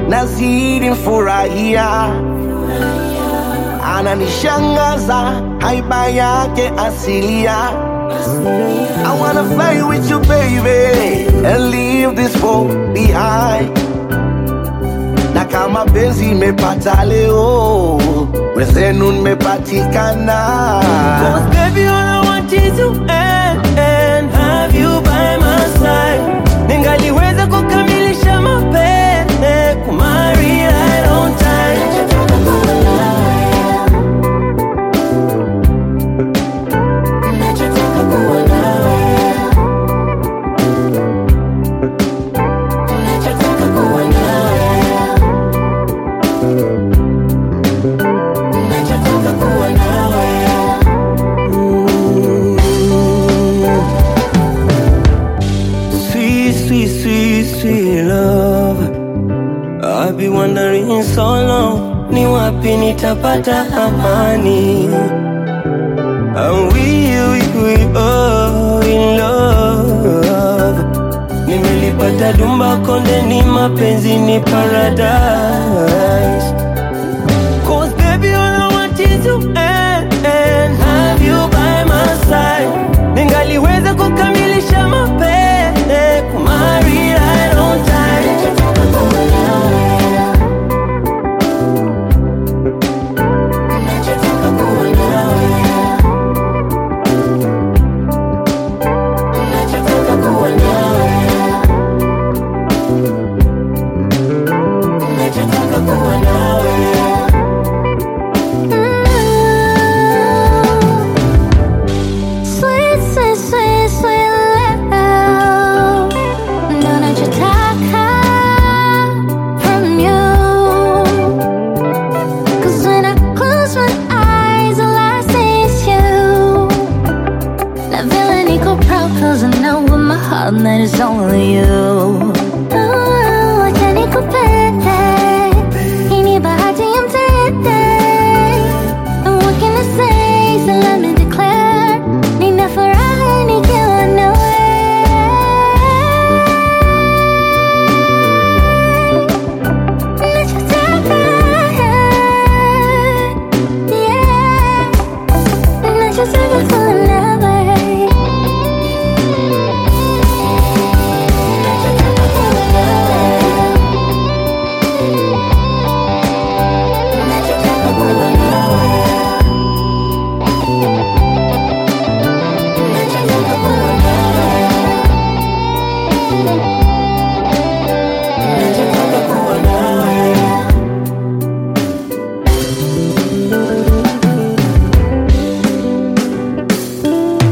nazidi mfurahia, ananishangaza haiba yake asilia. I wanna fly with you baby and leave this world behind. Na kama penzi imepata leo, wenzenu nimepatikana. Cause baby all I want is you and, and have you by my side Ningaliweza kukamilisha mapenzi kumari right on time Sweet, sweet, sweet, sweet love I've been wondering so long Ni wapi nitapata amani And we, we, we all in love Nimelipata dumba konde ni mapenzi ni paradise Cause baby all I want is you and, and have you by my side Ningaliweza kukamilisha mapenzi kumari right on time Sweet, sweet, sweet, sweet love. Ndo nachotaka from you. 'Cause when I close my eyes, all I see is you. Na vile niko proud 'cause I know in my heart that it's only you. Oh, acha nikupende. Hii ni bahati ya mtende. And what can I say? So let me declare. Nina furaha nikiwa nawe. Nachotaka, yeah. Nachotaka kuwa nawe. Nachotaka kuwa nawe. Nachotaka kuwa nawe. Nachotaka kuwa nawe.